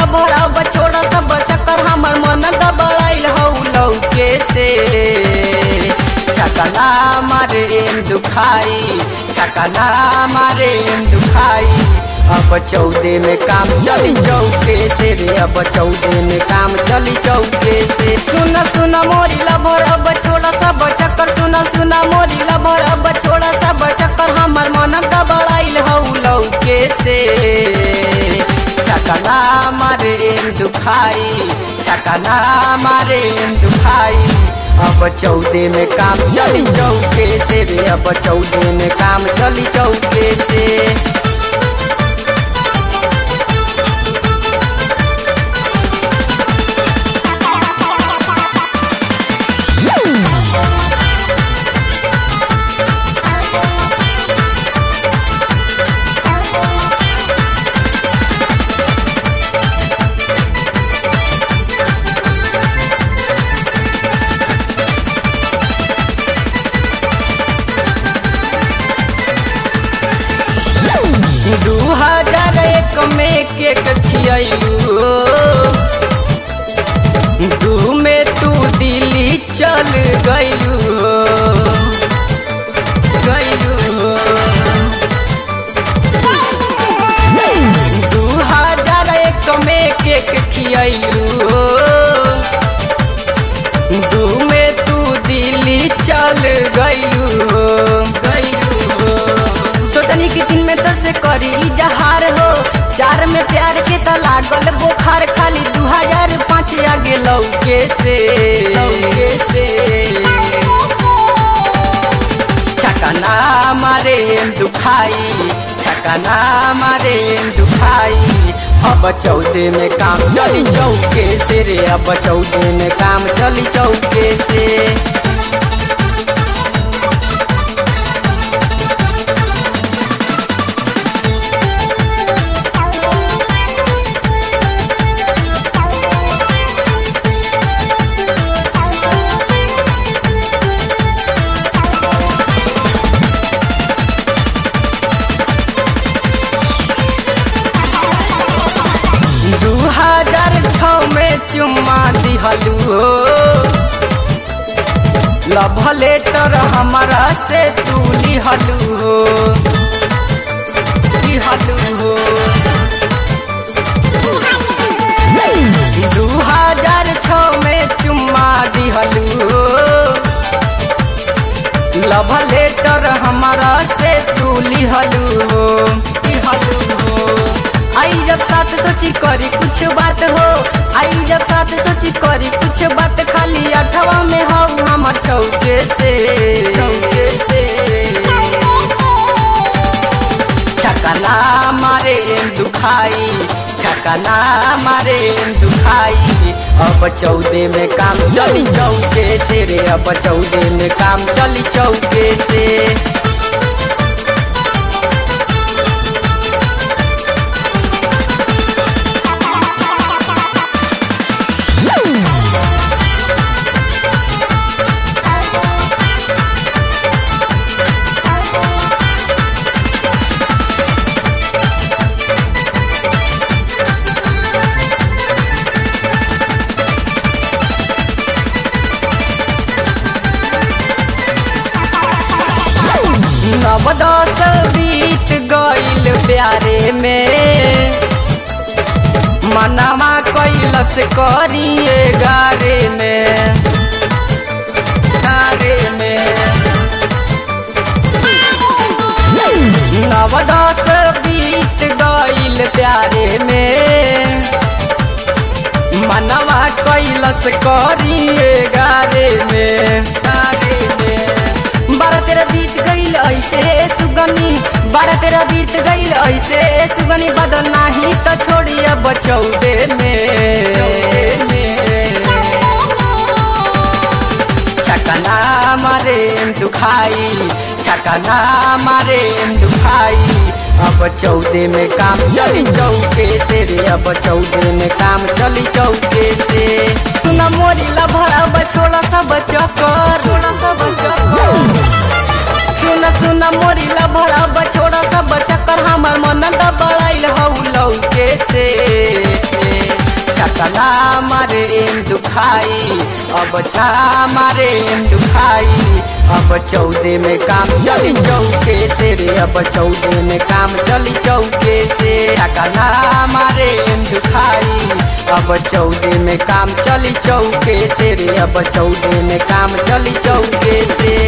lover अब छोड़ा सब चक्कर हमर मन गबड़ाइल हौ लौके से छकना मारे दुखाई छकना मारे दुखाई अब चौदे में काम चली चौके से रे अब चौदे में काम चली चौके से सुन सुन मोरी लभर अब छोड़ा सब चक्कर सुन सुन मोरी लभर अब छोड़ा सब चक्कर हमर मन गबड़ाइल हौ लौके से छकना मारे दुखाई छकना मारे दुखाई अब चौदे में काम चली चौके से रे अब चौदे में काम चली चौके से दू हजार एक में केक खियलू दू में तू दिल्ली चल गयलू गयलू दू हजार एक में केक खियलू दू में तू दिल्ली चल गयलू गयलू सोचनी कि दिन में तो से करी जहार हो चार में प्यार के त लागल बोखार खाली दू हजार पाँच आगे लौके से लौके से छकना मारे दुखाई छकना मारे दुखाई अब चौदे में काम चली चौके से रे अब चौदे में काम चली चौके से दू हजार छ में चुम्मा दिहलू हो लव लेटर हमारा से तू लिहलू हो लिहलू हो दू हजार छ में चुम्मा दिहलू हो लव लेटर हमारा से तू लिहलू हो लिहलू हो आई जब साथ सोची करी कुछ बात हो आई जब साथ सोची करी कुछ बात खाली अठवा में हो हमर चौके से चौके से छकना मारे दुखाई छकना मारे दुखाई अब चौदे में काम चली चौके से रे अब चौदे में काम चली चौके से नव दस बीत गईल प्यारे में मनवा कैलस करिए गारे में गारे में नव दस बीत गईल प्यारे में मनवा कैलस करिए गारे में गारे में बारह तेरह बीत गईल ऐसे सुगनी बारह तेरह बीत गईल ऐसे सुगनी बदल नाही तो छोड़ी अब चौदे में छकना मारे दुखाई छकना मारे दुखाई अब चौदे में काम चली चौके से रे अब चौदे में काम चली चौके से सुना मोरी लभर अब छोड़ा सब चक्कर छोड़ा सब चक्कर सुन सुन मोरी लभर अब छोड़ा सब चक्कर हमर मन दबड़ाइल हौ लौके से छकना मारे एम दुखाई अब छा मारे एम दुखाई अब चौदह में काम चली चौके से रे अब चौदह में काम चली चौके से छकना मारे एम दुखाई अब चौदह में काम चली चौके से रे अब चौदह में काम चली चौके से